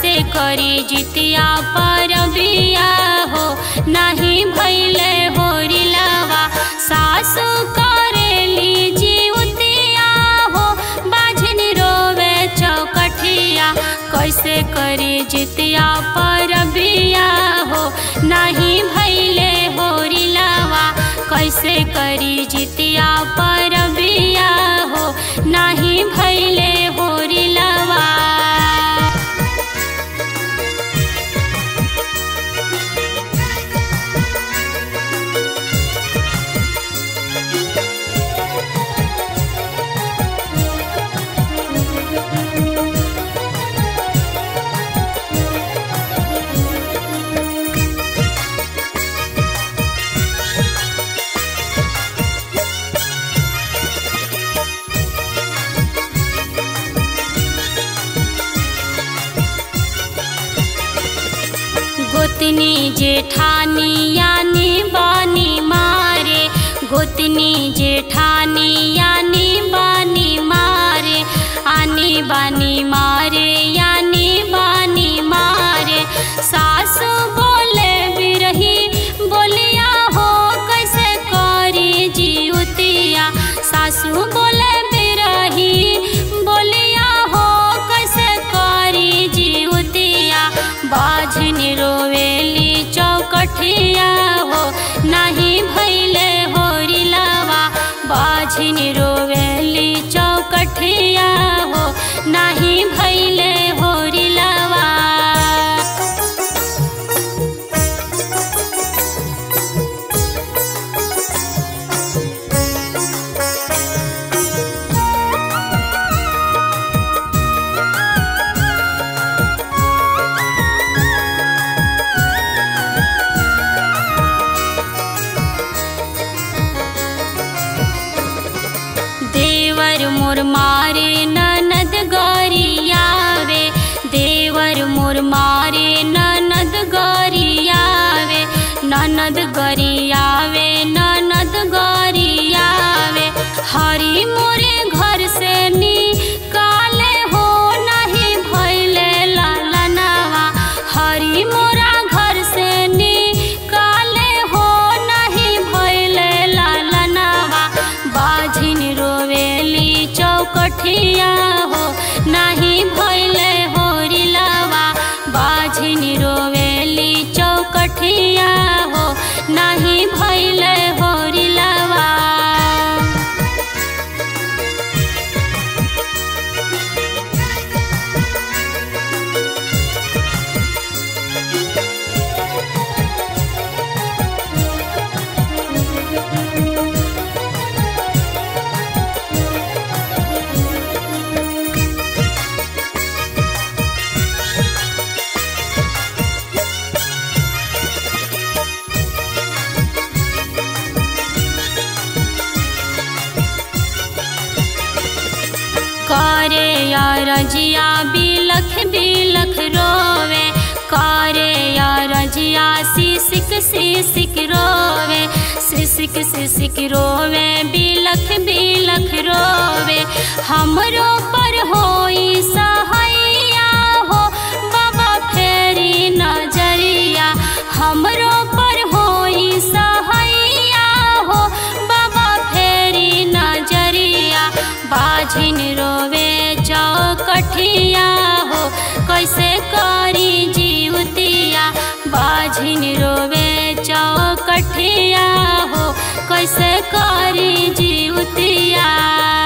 कैसे करी जितिया पर बिया हो नहीं भैले होरिलवा सासु करेली जीवतिया हो बाझन रोवे चौकठिया कैसे करी जितिया पर बिया हो नहीं भैले होरिलवा कैसे करी जितिया पर बिया हो नहीं भैले होरिलवा गोतनी जेठानी यानी बानी मारे गोतनी जेठानी यानी बानी मारे आनी बानी मारे यानी बानी मारे सासु बोले बिरही बोलिया हो कैसे करी जिउतिया सासु बोले बिरही बोलिया हो कैसे करी जिउतिया बाझन रोवेली चौकठिया हो नहीं भैले होरिलवा बाझन रोवेली चौकठिया हो नहीं भैले होरिलवा देवर मोर मारे ननद गरियावे देवर मोर मारे ननद गरियावे ननद गरियावे ननद गरियावे हरी मोरे घर से निकाले हो नहीं भैले लालनवा हरी मोरा घर से निकाले हो नहीं भैले लालनवा बाझिन रोवेली चौकठिया हो नहीं भैले होरिलवा बाझिन रोवेली चौकठिया हो नहीं भैले होरिलवा करे या रजिया बिलख बिलख रोवे करे या रजिया सिसिक सिसिक रोवे सिसिक सिसिक रोवे बिलख बिलख रोवे हमरो पर होई सहैया हो बाबा फेरी नजरिया हमरो पर होई सहैया हो बाबा फेरी नजरिया बाझिन रोवे चौकठिया हो कैसे करी जीवतिया बाझिन रोवे चौकठिया हो कैसे करी जीवतिया